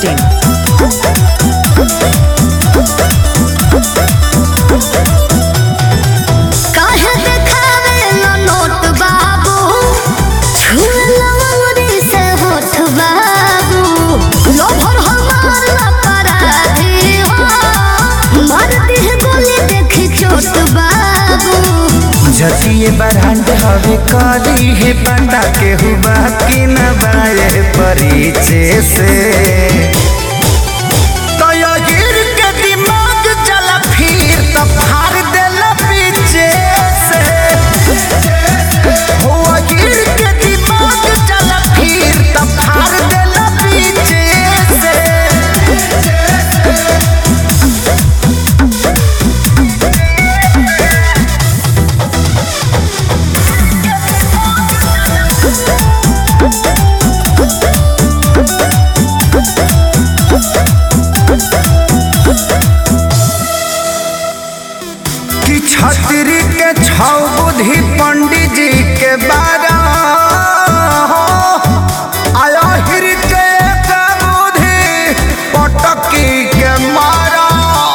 biharmasti.in काहे देखावेला note बाबू छुएला अंगुरी से होठ बाबू लोभर हमार अपराधी हो मार दिह गोली देखी चोट बाबू जतिये बरांड हवे करी है पता के हुआ कि न बाए परिचय से तो यो गिर के दिमाग चला फिर तो फाड़ देला पीछे से हो गिर के दिमाग चला फिर तो फाड़ देला पीछे से कि छतरी के छौ बुद्धि पंडित जी के बारा आया हिर के एक बुद्धि पटकी के मारा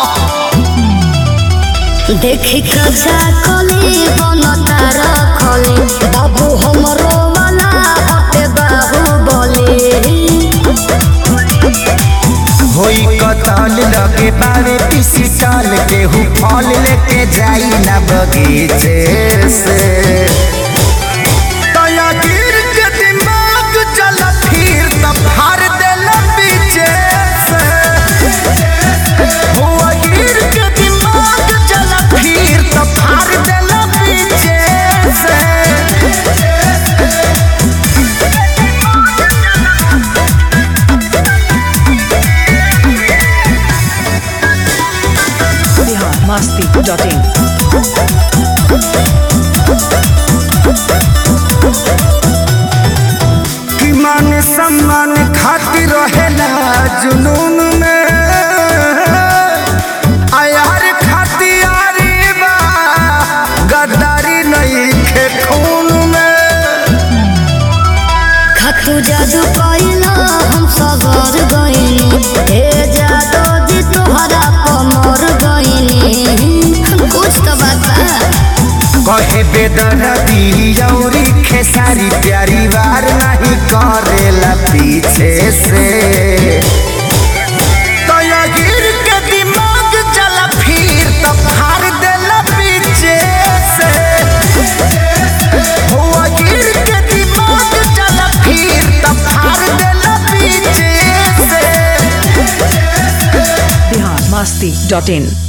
देखी कजा कली बनता रखली बाबू हमरो वाला हटे बाबू बोली होई कतल लगे बारे पीसी टाल के हु फल लेके जाई ना बगीचे से तया गिर के दिमाग चल फिर तब फाड़ देला पीछे से हुआ गिर के दिमाग चल फिर तब फाड़ देला पीछे से biharmasti.in कि मान सम्मान खातिर रहेला जुनून में आयार खातियारी बा गद्दारी नहीं खे खून में खतु जादू कइला हम सगर गइनी हे जादू जी तोहरा कमर गइनी कुछ तो बात बा कहे बेदरदी औरी खेसारी प्यारी वार नहीं करेला पीछे से तो या गिर के दिमाग चला फिर तो फाड़ देला पीछे से हुआ गिर के दिमाग चला फिर तो फाड़ देला पीछे से biharmasti.in